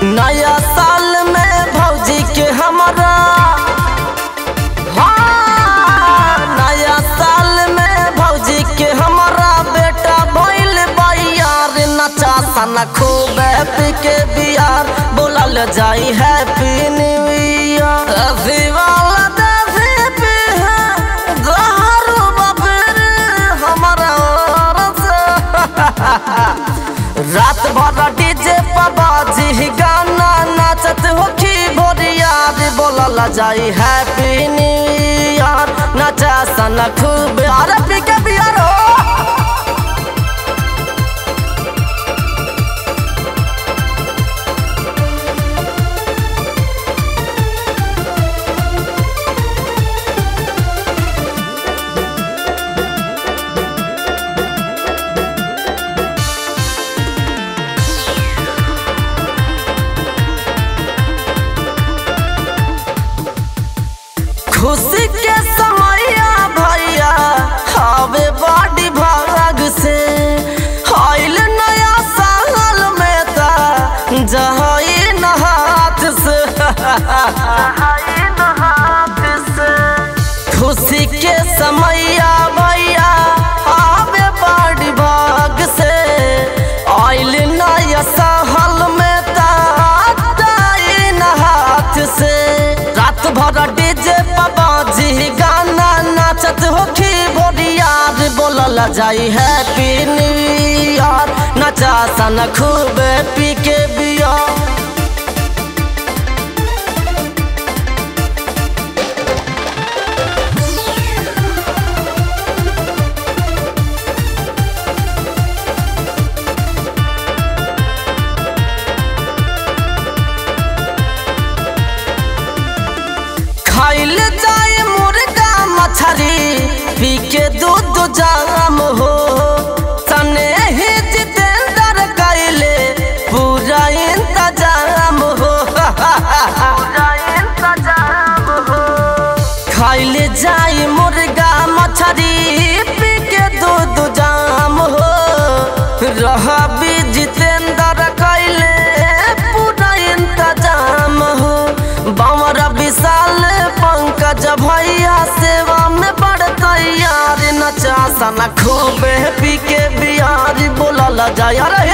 नया साल में भौजी के हमारा हाँ, नया साल में भौजी के हमारा बेटा भइल बयार नचा सना खूब हैप्पी के बियार बोलल जाई हैप्पी न्यू ईयर अभी वाला देवी पे है दारू बबीर हमारा और से रात भर डीजे पर बाजी गाना नाचत होखी भोरियार बोलल जाई हैप्पी न्यू ईयर नचा सन खूब अरे पी के बियर हो खुशी के समैया भैया हवे बड़ी भाग से आइल नया साल में ता जहाई न हाथ से खुशी के समैया भैया हवे बड़ी भाग से आइल नया साल में ता जहाई न हाथ से रात भर डीजे बाबाजी गाना नाचत होखी बोरियार बोलल जाई हैप्पी न्यू ईयर नचा सन खूब पी के बियर खाइल जाए मुर्गा मछरी पी के दूध जाम हो तने ही जितेंद्र कैले पूरा इंतजाम हो खाइल जाए मुर्गा मछरी पी के दूध जाम हो रह भी जितेंद्र कैले पूरा इंतजाम हो बमर विशाल पंकज भैया सेवा में बड़ तैयार नचा सना खूब पी के बिहारी बोलल जाय अरे